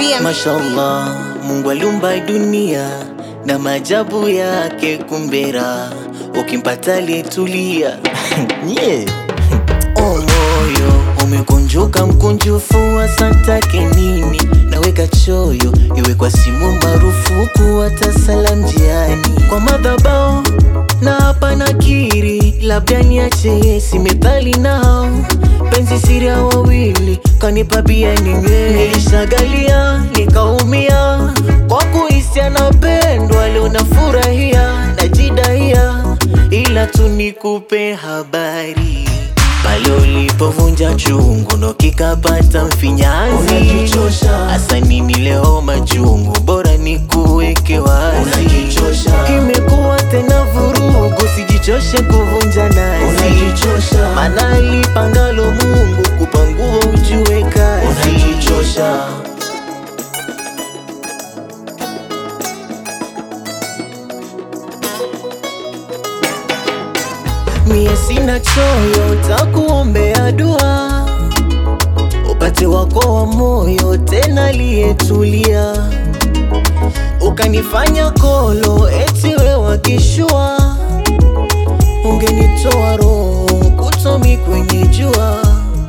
DM. Mashallah, Mungu aliumba dunia na maajabu yake kumbera, ukimpata aliyetulia yeah. Oh, moyo umekunjuka mkunjufu, asantake nini? Naweka choyo iwe kwa simu marufuku, hata salam njiani kwa madhabao na hapa nakiri, labda niache si methali nao penzi siri ya wawili kanipa pia ninge nilishagalia nikaumia kwa kuhisi anapendwa, leo nafurahia najidahia, ila tu nikupe habari pale ulipovunja chungu ndo kikapata mfinyanzi, hasa nini leo machungu, bora ni kuweke wazi. Imekuwa tena vurugu, sijichoshe kuvunja nazi, maana alipangalo Mungu kupangua ujue kazi. Mie sina choyo, takuombea dua upate wako wa moyo tena aliyetulia, ukanifanya kolo eti we wakishua, ungenitoa roho kutomi kwenye jua,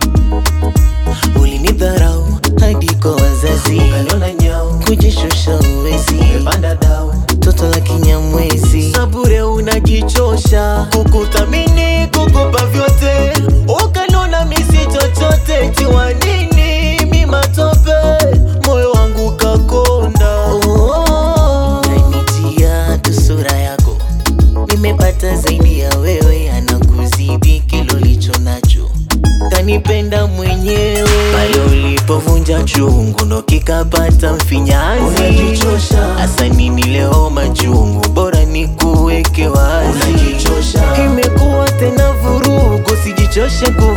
ulinidharau hadi kwa wazazi, kujishusha uwezi toto la kinyamwezi, sabure unajichosha, kukuthamini kukupa vyote, ukanona misi chochote, tiwa nini mi matope, moyo wangu kakonda. Oh, unanitia tu sura yako, nimepata zaidi ya wewe, anakuzidi kilo licho nacho kanipenda mwenyewe pale ulipovunja chungu ndo kikapata mfinyanzi hasa nini leo machungu bora ni kuweke wazi imekuwa tena vurugu sijichoshe ku